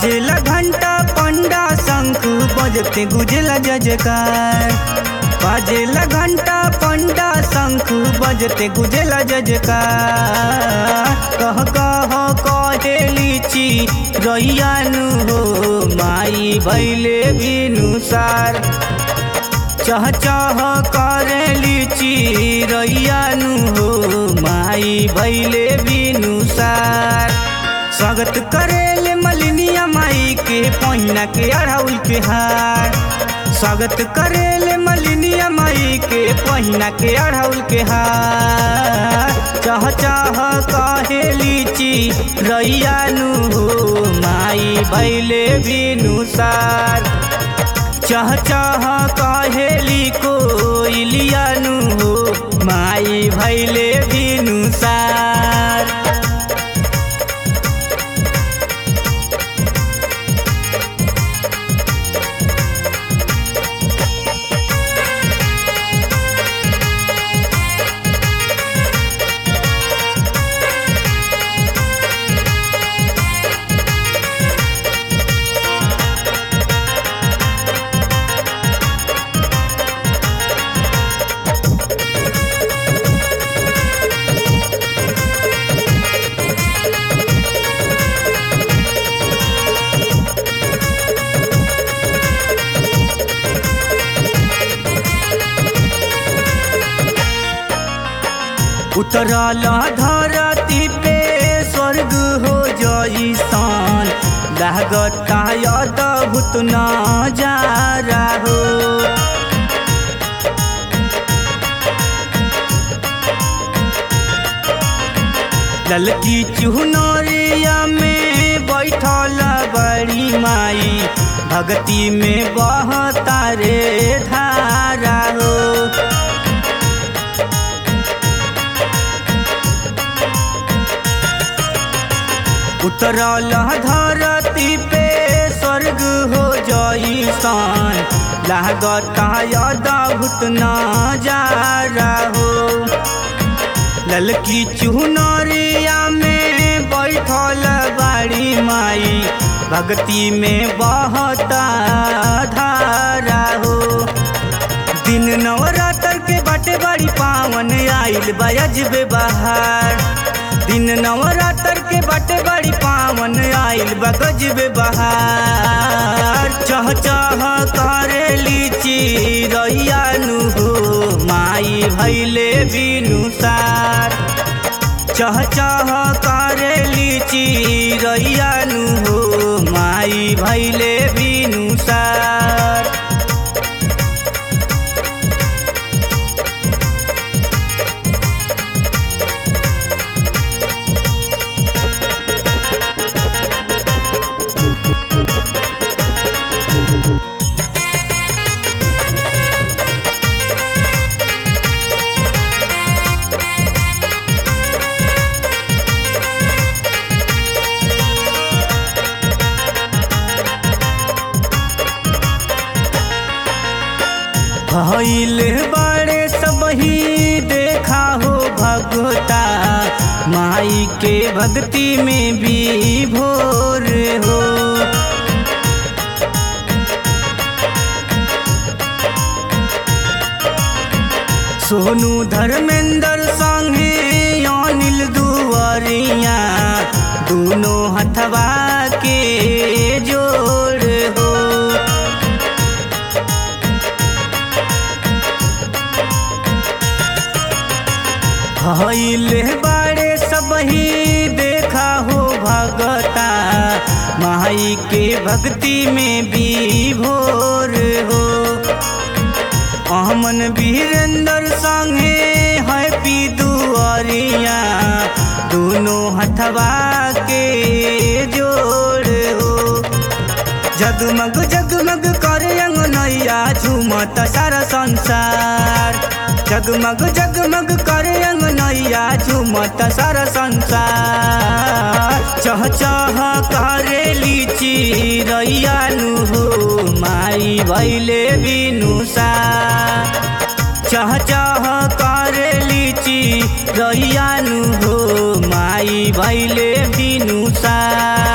बाजेला घंटा पंडा शंख बजते गुजला जजकार बाजेला घंटा पंडा शंख बजते गुजला जजकार कह कह कहे लीची रैयानु हो माई भैले बिनुसार चह चह करे लीची रैयानु हो माई भैले बिनुसार स्वागत करेले मलिनिया माई के पहिना के अढ़ाउल के हार स्वागत करेले मलिनिया माई के पहिना के अढ़ाउल के हार चाह चाह कहे लीची रैयानु हो माई भैले बिनुसार चाह चाह कहेली को इलियानु हो माई भैले बिनुसार उतरल धरती पे स्वर्ग हो जैसन लागता अद्भुत नजारा हो ललकी चुनरिया में बैठल बड़ी माई भक्ति में बहता रे धारा हो उतरल धरती पे स्वर्ग हो जैसन लागता अद्भुत नजारा हो ललकी चुनरिया में बैठल बाड़ी माई भक्ति में बहता धारा हो दिन नवरात्र के बाटे बड़ी पावन आइल बजबे बहार दिन नवरात्र के बाटे बड़ी पावन आइल बगजबे बहार चह चह करे लीची रैयानु हो माई भैले बिनुसार चह चह करे लीची रैयानु हो माई भैले बिनुसार भइल बड़े सबही देखा हो भगवता माई के भक्ति में भी भोर हो सोनू धर्मेंद्र संगे अनिल दुआरिया दोनों हथवा के जोड़ हो भइल बड़े सबही देखा हो भगता माई के भक्ति में भी भोर हो अमन वीरेंद्र संगे हैप्पी दुआरिया दोनों हथवा के जोड़ हो जगमग जगमग करे अंगनैया झूमत सारा संसार जगमग जगमग करे अंगनैया झूमत सारा संसार चह चह करे लीची रैयानु हो माई भैले बिनुसार चह चह करे लीची रैयानु हो माई भैले बिनुसार